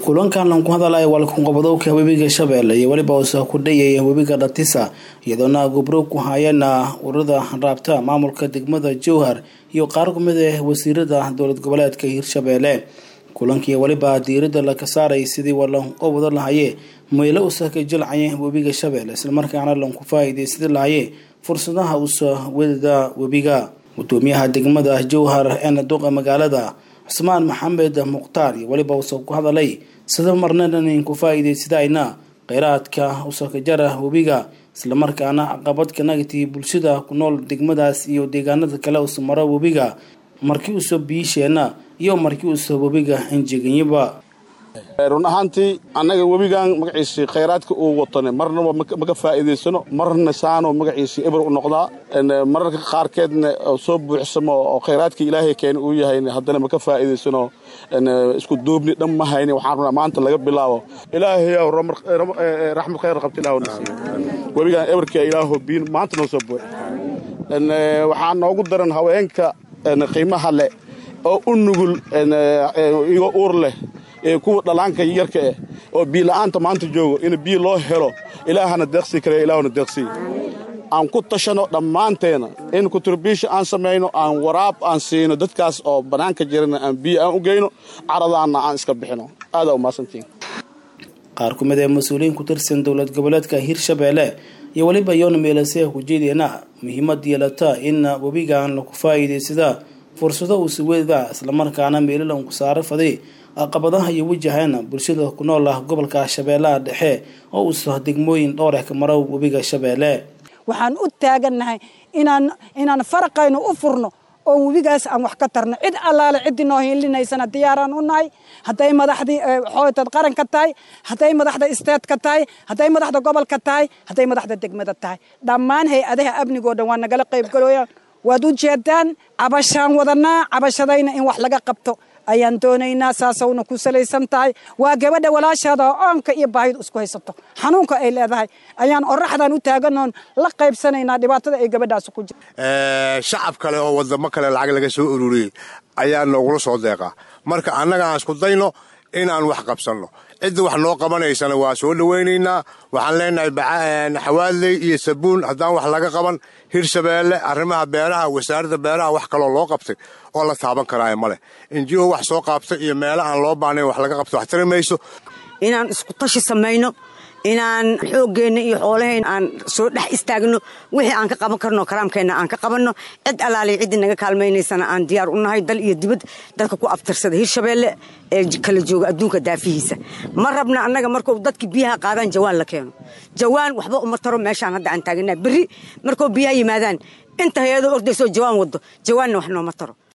kulankan lanku hadalaya walkanqobadowka webiga shabeelle iyo weliba usa ku dhayaya webiga dhatisa iyadoona gubro ku hayana ururada raabta maamulka degmada jowhar iyo qaar kumid ah wasiirada dowlad goboleedka hirshabeelle kulankii weliba diirada laka saaray sidii walanqobado lahaye maylo usa ka jilcaya webiga shabeelle islamarkaana lanku faa-iideysadi lahaye fursadaha usa wedada webiga gudoomiyaha degmada jowhar ee duqa magaalada cusmaan maxamed mukhtaar iyo weliba usa ku hadalay sida marnanan ku faa-iideysadayna kheyraadka usakajara webiga islamarkaana caqabadka nagatii bulshada ku nool degmadaas iyo deegaanada kale usa maro webiga markii usa biisheena iyo markii usa webiga injeganyaba run ahaantii annaga webigan magaciisii khayraadka uu watane marnaba maka faa'iidaysano marna saano magaciisii eber u noqdaa mararka qaarkeedna soo buuxsamo oo khayraadka ilaahay keena uu yahay haddana maka faa'iidaysano isku duubni dhan ma hayni waxaan rabnaa maanta laga bilaabo ilaahayow raxmad khayr qabta ilaahu nasiiyo webigan eberka ilaahu biin maanta noo soo buux waxaa noogu daran haweenka qiimaha leh oo u nugul igo uur leh kuwa dhalaanka yarka eh oo biila'aanta maanta joogo in biyo loo helo ilaahana deeqsii kale ilaahuna deeqsii aan ku tashano dhammaanteena in kuturbiisha aan samayno aan waraab aan siino dadkaas oo bannaanka jirana aan biyo aan u geyno caradaanna aan iska bixino aadaa umahadsantiin qaar ku mid ee mas-uuliyiin ku tirsan dowlad goboleedka hirshabeelle iyo weliba yoona meelase ku jeediyana muhiimad yeelata in webigan laku faa'iidaysada fursado uusa weda islamarkaana meelilan ku saaro faday caqabadaha iyo wajahana bulshada ku nool ah gobolka shabeellaha dhexe oo uusa degmooyin dhowr ah ka maro webiga shabeelle waxaan u taagannahay inaan inaan faraqaynu u furno oo webigaas aan wax ka tarno cid allaale ciddii noo hiilinaysana diyaaraan u nahay hadday madaxdii xootad qaranka tahay hadday madaxda isteedka tahay hadday madaxda gobolka tahay hadday madaxda degmada tahay dhammaan hay-adaha amnigoo dhan waa nagala qaybgalooyaan waad u jeedaan cabashaan wadanaa cabashadayna in wax laga qabto ayaan doonaynaa saasawna ku salaysan tahay waa gabadha walaashaada oo oonka iyo baahidu isku haysato xanuunka ay leedahay ayaan oraxdan u taaganoon la qaybsanaynaa dhibaatada ay gabadhaas ku jirto shacab kale oo wadamo kale lacag laga soo ururiyey ayaa noogula soo deeqaa marka annaga aan isku dayno inaan wax qabsanno cidda wax noo qabanaysana waa soo dhowaynaynaa waxaan leenahay xawaadley iyo sabuun haddaan wax laga qaban hirshabeelle arrimaha beeraha wasaaradda beeraha wax kaloo loo qabtay oo la taaban karaayo ma leh injiho wax soo qaabtay iyo meelo aan loo baahnayn wax laga qabto wax tari mayso inaan isku tashi samayno inaan xooggeenna iyo xoolahayna aan soo dhex istaagno wixii aan ka qaban karno karaamkeenna aan ka qabanno cid allaaliy ciddii naga kaalmaynaysana aan diyaar u nahay dal iyo dibad dadka ku abtirsada hirshabeelle ee kala jooga adduunka daafihiisa ma rabna annaga markuu dadki biyaha qaadaan jawaan la keeno jawaan waxba uma taro meeshaan hadda aan taaganaa berri markuu biyaha yimaadaan inta hay-adoo ordaysoo jawaan waddo jawaanna wax nooma taro